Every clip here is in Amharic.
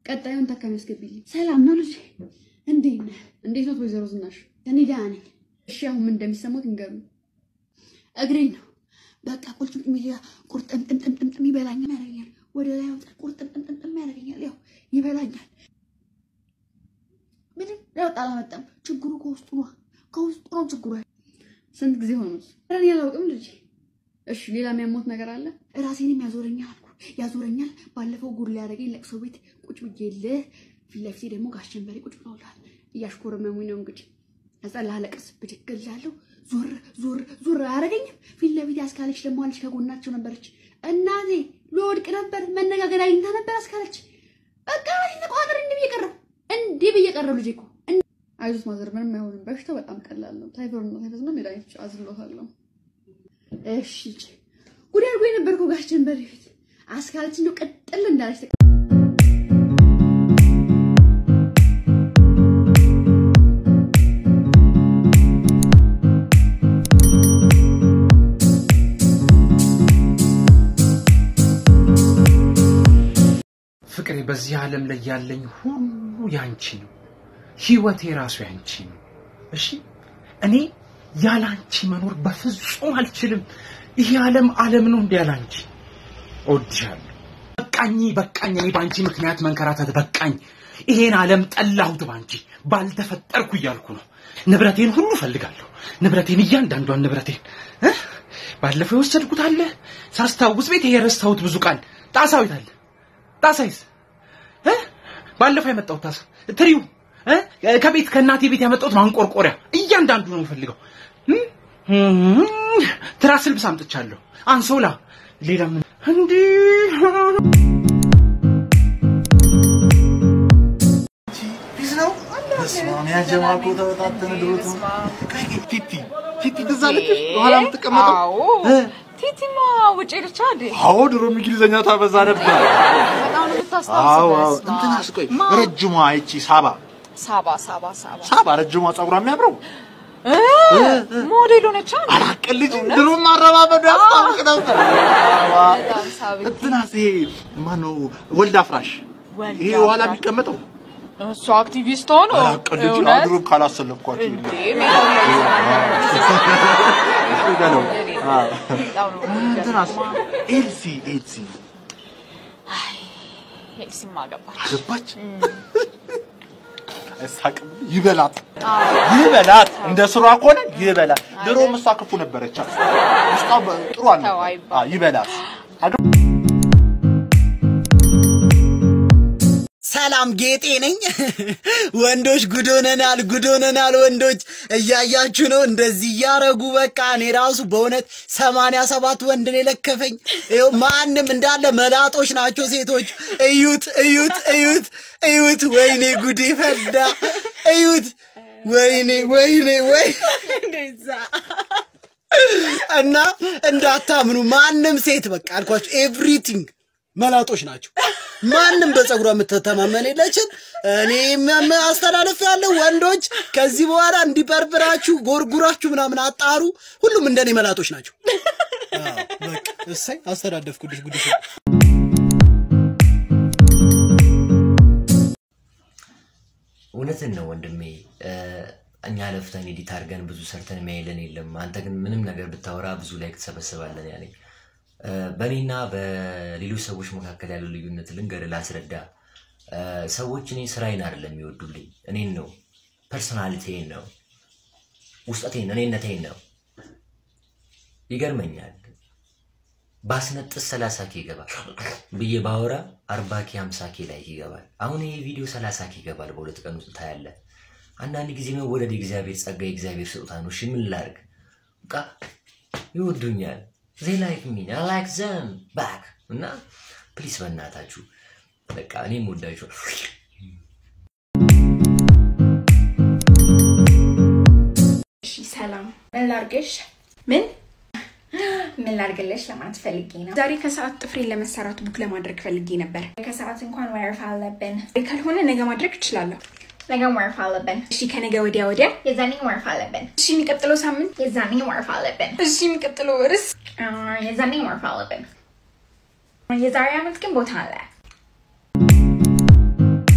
ቀጣዩን ታካሚ አስገቢልኝ። ሰላም ነው ልጄ? እንዴት ነህ? እንዴት ነው ወይዘሮ ዝናሽ? እኔ ደህና ነኝ። እሺ አሁን ምን እንደሚሰማት ንገሩኝ። እግሬን ነው በቃ ቁልጭምጭም ይላል። ቁርጥምጥምጥምጥም ይበላኛል ያደርገኛል። ወደ ላይ ወጣ ቁርጥምጥምጥም ያደርገኛል። ያው ይበላኛል። ምንም ለውጥ አላመጣም። ችግሩ ከውስጡ ነው፣ ከውስጡ ነው ችግሩ። ስንት ጊዜ ሆኖት? እኔ አላውቅም ልጄ። እሺ ሌላ የሚያሞት ነገር አለ? ራሴንም ያዞረኛል አልኩ ያዞረኛል። ባለፈው ጉድ ሊያደርገኝ ለቅሶ ቤት ቁጭ ብዬልህ፣ ፊት ለፊቴ ደግሞ ጋሽ ጀንበሬ ቁጭ ብለውላል። እያሽኮረመሙኝ ነው እንግዲህ ከዛ ላለቅስ ብድግ እላለሁ። ዞር ዞር ዞር አያደርገኝም። ፊት ለፊት አስካለች ደግሞ አለች ከጎናቸው ነበረች። እናቴ ልወድቅ ነበር መነጋገር አግኝታ ነበር አስካለች። በቃ ተቋጠር እንዲህ ብዬ ቀረሁ እንዲህ ብዬ ቀረሁ። ልጄ እኮ አይዞት ማዘር ምንም አይሆንም። በሽታው በጣም ቀላል ነው። ታይፎይድ ነው። ታይፎይድ ነው። መድኃኒት አዝሎታለሁ። እሺ ጉድ አድርጎ የነበርከው ጋሽ ጀንበሬ ፊት አስካለች እንደው ቀጥል እንዳለች ተቀ ፍቅሬ በዚህ ዓለም ላይ ያለኝ ሁሉ ያንቺ ነው። ህይወቴ ራሱ ያንቺ ነው። እሺ እኔ ያላንቺ መኖር በፍጹም አልችልም። ይሄ ዓለም ዓለም ነው እንደ ያላንቺ። እወድሻለሁ። በቃኝ በቃኝ። እኔ በአንቺ ምክንያት መንከራተት በቃኝ። ይሄን ዓለም ጠላሁት ባንቺ ባልተፈጠርኩ እያልኩ ነው። ንብረቴን ሁሉ እፈልጋለሁ። ንብረቴን፣ እያንዳንዷን ንብረቴን እ ባለፈው የወሰድኩት አለ ሳስታውስ ቤት የረሳሁት ብዙ ቃል ጣሳዊት አለ ጣሳይስ እ ባለፈው ያመጣሁት ጣሳ ትሪው እ ከቤት ከእናቴ ቤት ያመጣሁት ማንቆርቆሪያ እያንዳንዱ ነው የምፈልገው። እም፣ ትራስ ልብስ አምጥቻለሁ። አንሶላ፣ ሌላ ምን እንዲህ ፊት ነው። በስመ አብ ያጀማ እኮ ተበታተነ ድሮቱ። ቲቲ ቲቲ ትዝ አለችሽ? በኋላ የምትቀመጠው አዎ እ? ቲቲማ ውጭ ሄደች አይደል? አዎ ድሮ እንግሊዘኛ ታበዛ ነበር። በጣም ነው የምታስታውሰው። አዎ አዎ። በስመ አብ። እንትናስ ቆይ ማ- ረጅሟ ይቺ ሳባ ሳባ ሳባ ሳባ ሳባ ረጅሟ ጸጉሯ የሚያምረው እ ሞዴል ሆነች አይደል? አላቀል ልጅ ድሮ ማረባበዱ ያስታውቅ ነበር። ሳባ በጣም ሳቢ። እንትናስ ይሄ ማነው ወልድ አፍራሽ ወልድ ይሄ ኋላ አፍራሽ። የሚቀመጠው እሱ አክቲቪስት ሆኖ አላቀል ልጅ እውነት? ድሮ ካላሰለፍኳቸው እንዴ የለም። ሜዳ ላይ ነው። አዎ። በጣም ነው እንትናስ የሚገርመው። ኤልሲ ኤልሲ ኤልሲማ ገባች። አገባች አይሳቅም ይበላት ይበላት እንደ ስሯ ከሆነ ይበላት ድሮም እሷ ክፉ ነበረች ውስጧ በ- ጥሩ ተው አልነበረ አይባልም። አዎ፣ ይበላት ሰላም ጌጤ ነኝ። ወንዶች ጉድ ሆነናል፣ ጉድ ሆነናል። ወንዶች እያያችሁ ነው፣ እንደዚህ እያረጉ በቃ እኔ ራሱ በእውነት ሰማንያ ሰባት ወንድ ነው የለከፈኝ። ይኸው ማንም እንዳለ መላጦች ናቸው ሴቶች። እዩት፣ እዩት፣ እዩት፣ እዩት። ወይኔ ጉዴ ፈዳ። እዩት፣ ወይኔ፣ ወይኔ፣ ወይ እና እንዳታምኑ ማንም ሴት በቃ አልኳችሁ ኤቭሪቲንግ መላጦች ናቸው። ማንም በፀጉሯ የምትተማመን የለችም። እኔም አስተላለፍ ያለው ወንዶች ከዚህ በኋላ እንዲበርብራችሁ ጎርጉራችሁ ምናምን አጣሩ። ሁሉም እንደኔ መላጦች ናቸው። አዎ፣ በቃ እሰይ አስተዳደፍኩልሽ ጉድሽ። እውነትን ነው ወንድሜ። እ፣ እኛ ለፍተን ኤዲት አድርገን ብዙ ሰርተን የሚያይለን የለም። አንተ ግን ምንም ነገር ብታወራ ብዙ ላይክ ትሰበስባለን ያለኝ። እ፣ በእኔና በሌሎች ሰዎች መካከል ያለው ልዩነት ልንገርህ፣ ላስረዳ። እ፣ ሰዎች እኔ ስራዬን አይደለም የሚወዱልኝ፣ እኔን ነው፣ ፐርሶናሊቲን ነው፣ ውስጠቴን፣ እኔነቴን ነው። ይገርመኛል። ባስነጥስ ሰላሳ ኬ ይገባል ብዬ ባወራ አርባ ኬ ሀምሳ ኬ ላይ ይገባል። አሁን ይሄ ቪዲዮ ሰላሳ ኬ ይገባል በሁለት ቀን ውስጥ ታያለ። አንዳንድ ጊዜ መወደድ የእግዚአብሔር ጸጋ የእግዚአብሔር ስጦታ ነው። እሺ ምን ላድርግ? በቃ ይወዱኛል። ዜ ላይክ ሚ አይ ላይክ ዘም ባክ እና ፕሊስ በእናታችሁ በቃ እኔም ወዳችሁ እሺ ሰላም፣ ምን ላርግሽ? ምን ምን ላርግልሽ ለማለት ፈልጌ ነው። ዛሬ ከሰዓት ጥፍሬን ለመሰራት ቡክ ለማድረግ ፈልጌ ነበር። ከሰዓት እንኳን ወረፋ አለብን። ካልሆነ ነገ ማድረግ እችላለሁ። ነገ ወረፋ አለብን። እሺ ከነገ ወዲያ ወዲያ የዛኔ ወረፋ አለብን። እሺ የሚቀጥለው ሳምንት የዛኔ ወረፋ አለብን። እሺ የሚቀጥለው ርዕስ የዛኔ ወረፋ አለብን። የዛሬ ዓመት ግን ቦታ አለ።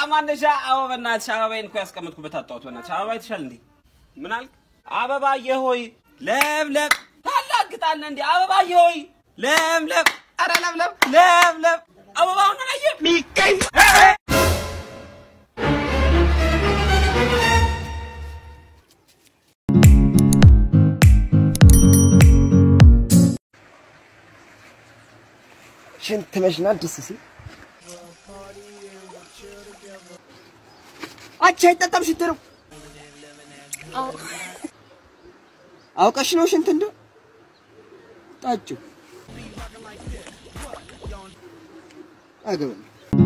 ማነሻ አበባ በእናትሽ አበባዬን እኮ ያስቀመጥኩበት አጣሁት። በእናትሽ አበባ አይተሻል እንዴ? ምን አልክ? አበባዬ ሆይ ለምለም ታላግጣለህ እንዴ? አበባዬ ሆይ ለምለም፣ ኧረ ለምለም ለምለም አበባውን አላየህ? ሚቀኝ ሽንት መሽናት ደስ ሲል አቻ አይጠጣም ሽንት ነው። አውቀሽ ነው ሽንት እንደው ጣጭው አገበኝ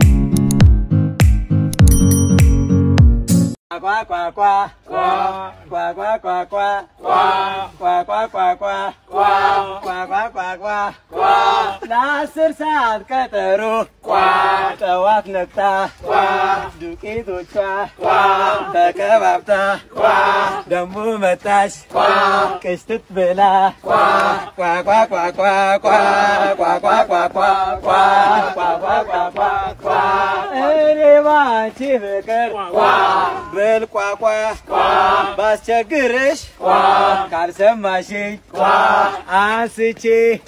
ቋ ቋ ቋ ቋ ቋ ቋ ቋ ቋ ቋ ቋ ቋ ቋ ቋ ቋ ቋ ቋ ለአስር ሰዓት ቀጠሮ ጠዋት ነቅታ ዱቄቶቿ ተቀባብታ ደሞ መጣች ቅስትት ብላ ቋ ቋ ቋ ቋ ቋ ቋ ቋ ቋ ቋ ቋ ቋ ቋ ቋ ቋ እኔ ባንቺ ፍቅር ብል ቋቋ ባስቸግርሽ ካልሰማሽኝ አንስቼ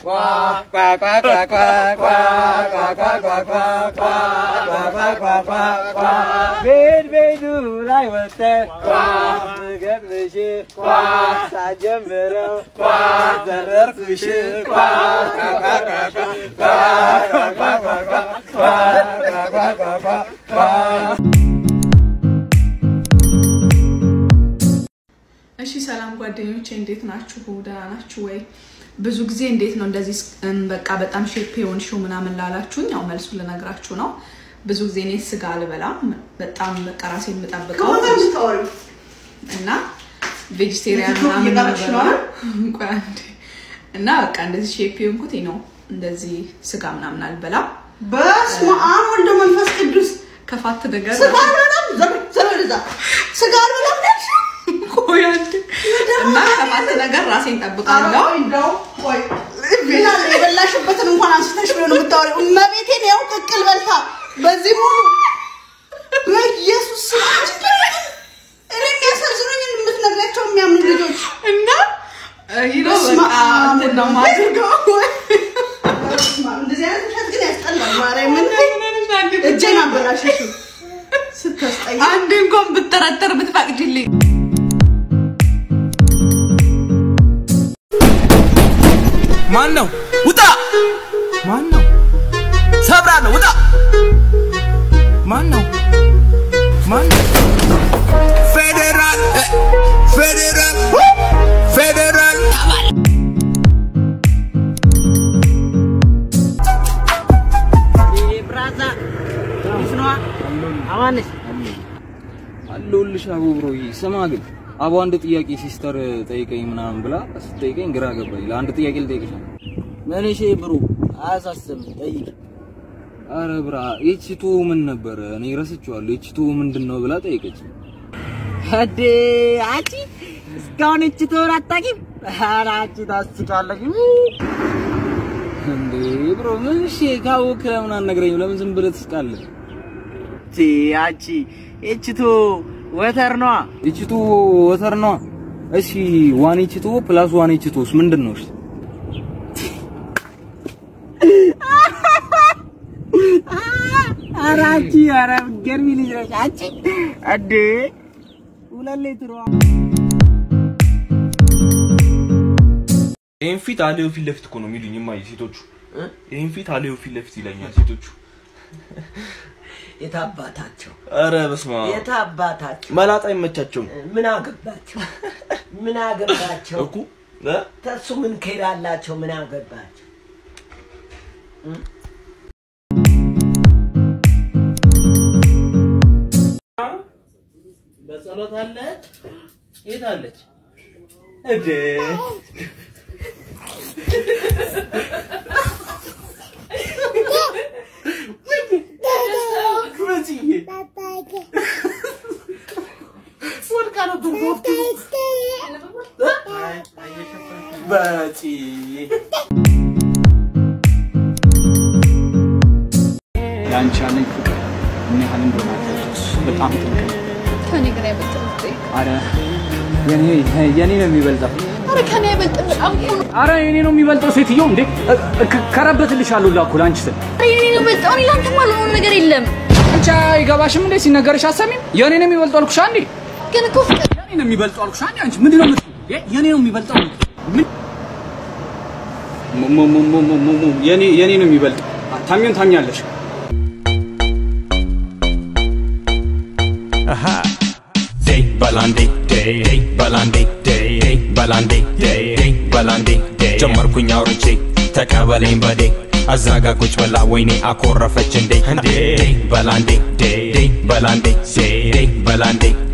ቤት ቤቱ ላይ ወጥተን ስገጥምሽ ሳጀምረው ዘረርኩሽ እሺ ሰላም ጓደኞቼ እንዴት ናችሁ? ደህና ናችሁ ወይ? ብዙ ጊዜ እንዴት ነው እንደዚህ እም፣ በቃ በጣም ሼፕ የሆንሽው ምናምን ላላችሁኝ ያው መልሱ ልነግራችሁ ነው። ብዙ ጊዜ እኔ ስጋ አልበላም። በጣም በቃ ራሴ የምጠብቀው እና ቬጂቴሪያን የትኛው ምናምን እየቀረች ነው ነው አይደል? ቆይ አንዴ። እና በቃ እንደዚህ ሼፕ የሆንኩት ነው። እንደዚህ ስጋ ምናምን አልበላም። በስመ አብ ወልደ መንፈስ ቅዱስ ከፋት ነገር ስጋ አልበላም። ዘር ዘር ወደዛ ስጋ አልበላም ነሽ ቆይ አንዴ። እና ከፋት ነገር ራሴን ጠብቃለሁ። እንደው ቆይ ቢላ የበላሽበትን እንኳን አንስተሽ ቢሆን የምታወሪው እመቤቴን ያው ቅቅል በልታ በዚህ ሙሉ በኢየሱስ ስም እኔ የሚያሳዝኑኝ የምትነግራቸው የሚያምኑ ልጆች እና ይህ ነው በስመ በቃ አብ እንትን ነው የማደርገው። በስመ አብ፣ እንደዚህ አይነት ውሸት ግን ያስጠላል። ማርያምን እጄን አበላሸሽው ስታስጠይ አንድ እንኳን ብጠረጠር ብትፈቅጂልኝ ማን ነው? ውጣ! ማን ነው? ሰብራለሁ። ውጣ! ማን ነው? ማን ነው? ፌዴራል እ፣ ፌዴራል ፌዴራል ብራዛ ይስነዋ አማንሽ አለሁልሽ አቦ ብሮዬ። ስማ ግን አቦ አንድ ጥያቄ ሲስተር ጠይቀኝ ምናምን ብላ ስትጠይቀኝ ግራ ገባኝ። ለአንድ ጥያቄ ልጠይቅሽ ነው። ምን እሺ ብሩ አያሳስብም ጠይቅ አረ ብራ የቺቱ ምን ነበረ? እኔ ረስቼዋለሁ። የቺቱ ምንድን ነው ብላ ጠይቀች። አዴ አንቺ እስካሁን እቺ ትሆን አታውቂም? ኧረ አንቺ ታስቃለሽ። እንዴ ብሮ ምን እሺ ካወቅህ ለምን አትነግረኝም? ለምን ዝም ብለህ ትስቃለህ? ቲ አንቺ እቺቱ ወተር ነዋ። የቺቱ ወተር ነዋ። እሺ ዋን የቺቱ ፕላስ ዋን የቺቱስ ምንድን ነው? እሺ ኧረ አንቺ ኧረ ገርሚ ልጅ ነሽ አንቺ አዴ ሁለት ሌትሯ ይህን ፊት አሌው ፊት ለፊት እኮ ነው የሚሉኝ እማዬ ሴቶቹ። ይህን ፊት አሌው ፊት ለፊት ይለኛል ሴቶቹ። የታባታቸው አረ በስመ አብ የታባታቸው መላጣ አይመቻቸውም ምን አገባቸው? ምን አገባቸው? እኮ እ? ተሱ ምን ከሄዳላቸው? ምን አገባቸው? በጸሎት አለ የት አለች? እዴ ወድቃ ነበር በወቅቱ። በጪ ለአንቺ ያለኝ ፍቅር ምን ያህል እንደሆነ አልገባሽ። በጣም ጥልቅ ነው። ከኔ ግን አይበልጥም ውጤ። አረ የኔ የኔ ነው የሚበልጠው። ኧረ ከኔ አይበልጥም በጣም እኮ ነው። አረ የኔ ነው የሚበልጠው ሴትዮ እንዴ ከረበትልሻለሁ ላኩ ለአንቺ ስል ኧረ የኔ ነው የሚበልጠው። እኔ ለአንተ ማልሆነው ነገር የለም። አንቺ አይገባሽም እንዴ ሲነገርሽ አሰሚም የኔ ነው የሚበልጠው አልኩሽ አንዴ ግን እኮ ፍቅር የኔ ነው የሚበልጠው አልኩሽ አንዴ አንቺ ምንድን ነው የምትይው? የ- የኔ ነው የሚበልጠው ምን ሞ- ሞ- ሞ- ሞ- ሞ- ሞ- የኔ የኔ ነው የሚበልጠው ታሚውን ታሚያለሽ Day balandi day day balandi day day balandi day day balandi day ጀመርኩኝ አውርቼ ተቀበለኝ በዴ አዛጋ ቁጭ ብላ ወይኔ አኮረፈች እንዴ እንዴ በላንዴ ዴ ዴ በላንዴ ዴ ዴ በላንዴ